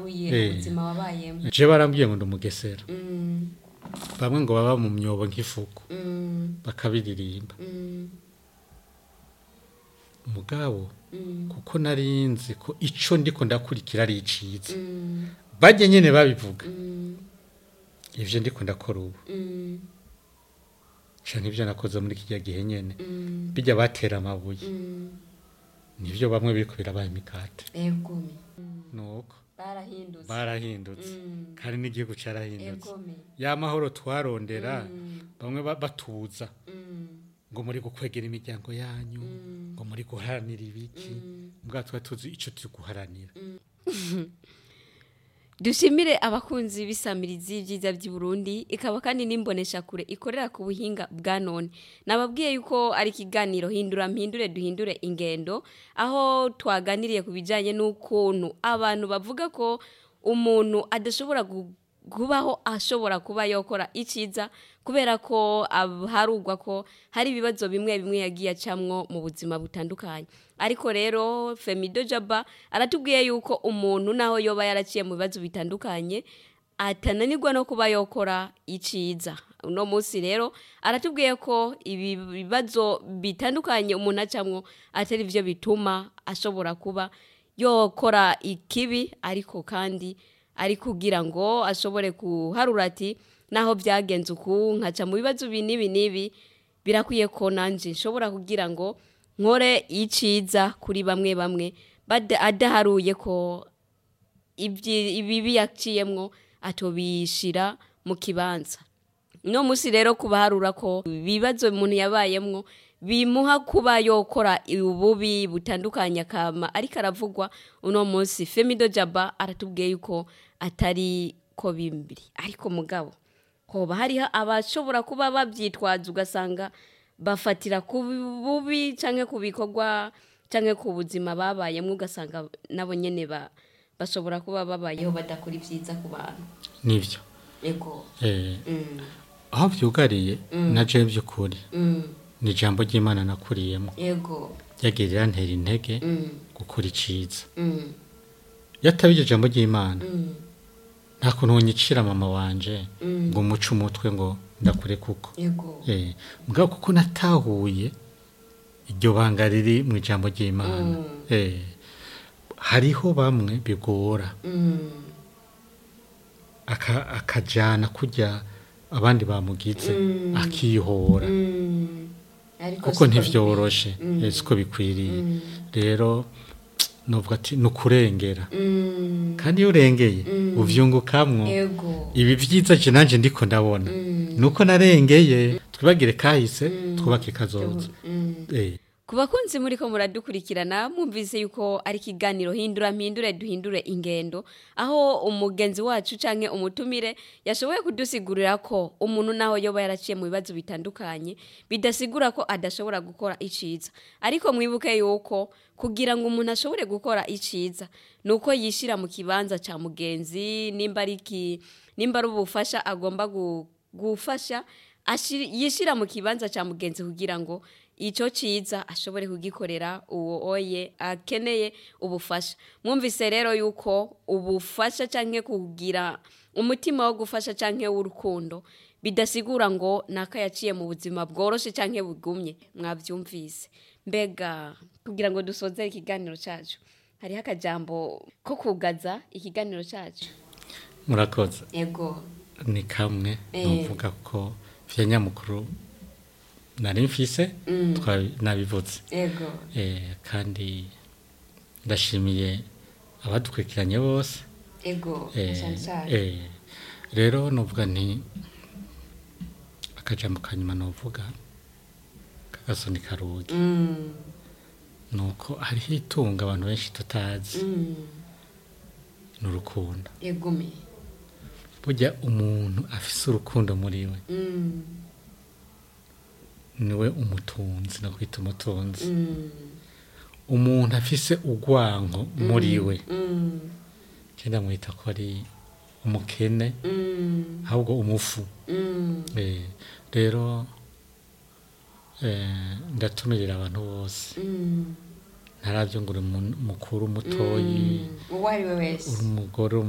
bitahuye Eh. ubuzima wabayemo je barambwiye ngo ndi umugesera Mm, bamwe ngo baba mu myobo nk'ifuku mm, bakabiririmba mm, mugabo mm, kuko nari nzi ko ico ndiko ndakurikira ari iciza mm, bajye nyene babivuga mm, ivyo ndiko ndakora ubu mm, canke ivyo nakoze muri kirya gihe nyene mm, bijya batera amabuye mm. nivyo bamwe biriko birabaye imikate egome Mm, nuko barahindutse barahindutse Mm, kandi n'igihugu carahindutse egome ya mahoro twarondera Mm, bamwe ba- batuza mm, ngo muri gukwegera imiryango yanyu Mm. ngo muri guharanira ibiki mm. mbwa twari tuzi ico turi guharanira dushimire abakunzi b'isamirizi ibyiza by'i Burundi ikaba kandi n'imbonesha kure ikorera ku buhinga bwa none nababwiye yuko ari ikiganiro hindura mpindure duhindure ingendo aho twaganiriye ku bijyanye n'ukuntu abantu bavuga ko umuntu adashobora gu- kubaho ashobora kuba yakora icyiza kubera ko ab- harugwa ko hari ibibazo bimwe bimwe yagiye acamwo mu buzima butandukanye ariko rero femido jaba aratubwiye yuko umuntu naho yoba yaraciye mu bibazo bitandukanye atananirwa no kuba yokora iciza uno munsi rero aratubwiye ko ibi bibazo bitandukanye umuntu acamwo atari byo bituma ashobora kuba yokora ikibi ariko kandi ari kugira ngo ashobore kuharura ati naho byagenze uku nkaca mu bibazo ibi n'ibi n'ibi birakwiye ko nanjye nshobora kugira ngo nkore iciza kuri bamwe bamwe bada- adaharuye ko ibyi- ibibi yaciyemwo atobishira mu kibanza no munsi rero kubaharura ko ibibazo umuntu yabayemwo bimuha kuba yokora ububi butandukanye akama ariko aravugwa uno munsi femido jaba aratubwiye yuko atari ko bimbiri ariko mugabo hoba hariho abashobora kuba babyitwaza ugasanga bafatira ku bubi cyangwa ku bikorwa cyangwa ku buzima babayemo ugasanga nabo nyine ba- bashobora kuba babayeho badakora ibyiza ku bantu nivyo ego eh Mm, aho vyugariye na je by'ukuri mm, ni ijambo ry'imana nakuriyemo ego ryagirira ntera intege Mm, gukora iciza mm, yataba iryo jambo ry'imana mm, nta kuntu wonyicira mama wanje Mm. ngo umuce umutwe ngo ndakure kuko ego eh mugabo kuko natahuye iryo banga riri mu ijambo ry'imana Mm. eh hariho bamwe bigora Mm, aka- akajana kurya abandi bamugize Mm. akihora mm. Ariko kuko siko ntivyoroshe Mm. eh, siko bikwiriye Mm. rero novuga ati ni ukurengera Mm, kandi iyo urengeye Mm. uvyungukamwo ego ibi vyiza je nanje ndiko ndabona Mm. nuko narengeye twibagire kahise twubake kazoza Mm. eh ku bakunzi muri ko muradukurikirana mwumvise yuko ari ikiganiro hindura mpindure duhindure ingendo aho umugenzi wacu canke umutumire yashoboye kudusigurira ko umuntu naho yoba yaraciye mu bibazo bitandukanye bidasigura ko adashobora gukora iciza ariko mwibuke yuko kugira ngo umuntu ashobore gukora iciza nuko yishira mu kibanza ca mugenzi nimba ari iki nimba ari ubufasha agomba gu- gufasha ashir- yishira mu kibanza ca mugenzi kugira ngo icyo cyiza ashobore kugikorera uwo oye akeneye ubufasha mwumvise rero yuko ubufasha cyangwa kugira umutima wo gufasha cyangwa w'urukundo bidasigura ngo naka yaciye mu buzima bworoshye cyangwa bugumye mwabyumvise mbega kugira ngo dusoze ikiganiro cyacu hariho akajambo ko kugaza ikiganiro cyacu murakoze yego ni kamwe Eh. novuga ko vya nyamukuru nari mfise Mm. twa- nabivuze yego eh kandi ndashimiye abadukurikiranye bose yego eh, cyane cyane eh, rero novuga nti akajambo kanyuma novuga kagasoni karugi Mm, nuko hariho itunga abantu benshi tutazi mm, ni urukundo yego me burya umuntu afise urukundo muri we Mm, niwe umutunzi nakwita umutunzi mm, umuntu afise urwanko muri we mm, cyenda mwita ko ari umukene mm, ahubwo umufu mm. Eh, rero eh, ndatumirira abantu bose Mm, ntaravyo ngo uri umuntu mukuru mutoyi mm. uwo ari we wese uri umugore